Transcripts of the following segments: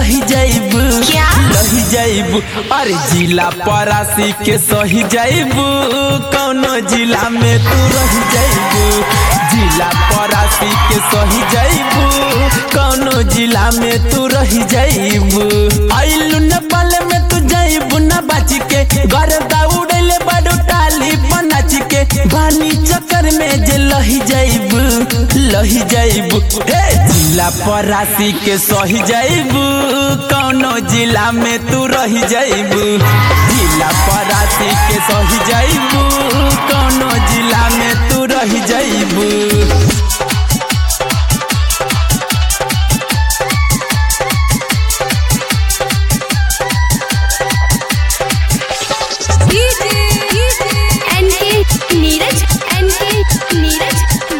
लही जाइबू क्या? लही जाइबू अरे जिला परासी के सही जाइबू कौनो जिला में तू रही जाइबू जिला परासी के सही जाइबू कौनो जिला में तू रही जाइबू आइलू नेपाल में तू जाइबू ना बाची के घर दौड़ले बड़ू टाली पनाची के बानी चक्कर में जे लही जाइबू लही जाइबू हे जिला परासी के सही जाइबू कौनो जिला में तू रही जाइबू जिला परासी के सही जाइबू कौनो जिला में तू रही जाइबू एनके नीरज एनके नीरज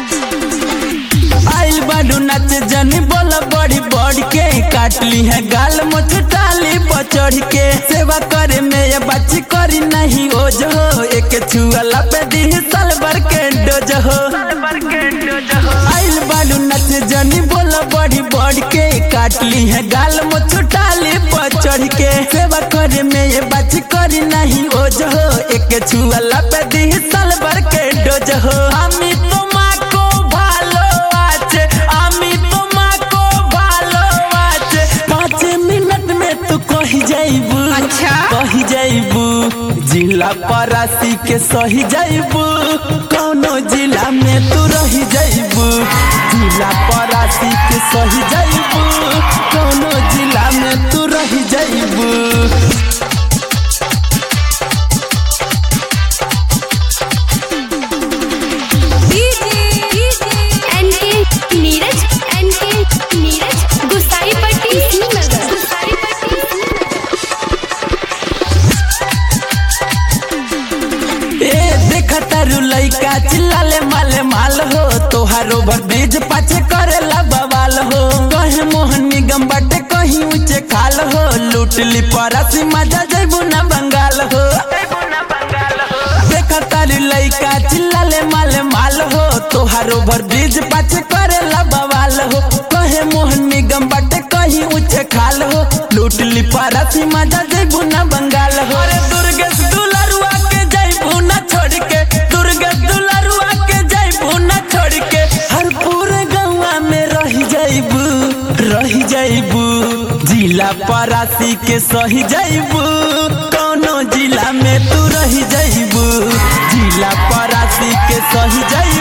आइल बाडू नाच जनी बोला बड़ी बड़ के काटली है गाल मुछ टाली बचड़ के सेवा करे में ये बच्ची करी नहीं हो जो एक छुअला पे दी साल भर के डोज हो आइल बाडू नाच जनी बोला बड़ी बड़ के काटली है गाल मुछ टाली बचड़ के सेवा करे में ये बच्ची करी नहीं हो जो एक छुअला पे दी साल भर के डोज हो আমি তোমাকে ভালো আছে আমি তোমাকে ভালো আছে পাঁচ মিনিট में तू कही जाइबू अच्छा। कही जाइबू जिला परासी के सही जाइबू कौनो जिला में तू रही जाइबू जिला परासी के सही जाइबू कौनो जिला में तू रही जाइबू एनके नीरज एनके नीरज गुसाई पट्टी श्रीनगर गुसाई पट्टी श्रीनगर ए देखा तारू लइका चिल्लाले माले माल हो तोहार ओवर ब्रिज पाछे करेला बवाल हो कहे मोहन निगम बाटे कहीं ऊंचे खाल हो लूट ली परासी मजा जैबू ना बंगाल हो देखा तारू लइका चिल्लाले माले माल हो तोहार ओवर ब्रिज पाछे करेला बवाल हो कहे मोहन निगम बाटे कहीं ऊंचे खाल हो लूट ली परासी मजा जैबू ना बंगाल हो अरे दुर्गेश दुलरुआ के जैबू ना छोड़ के दुर्गेश दुलरुआ के जैबू ना छोड़ के हर पूरे गौवा में रही जैबू रही जैबू जिला परासी के सही जैबू कौनो जिला में तू रही जैबू जिला परासी के सही जैबू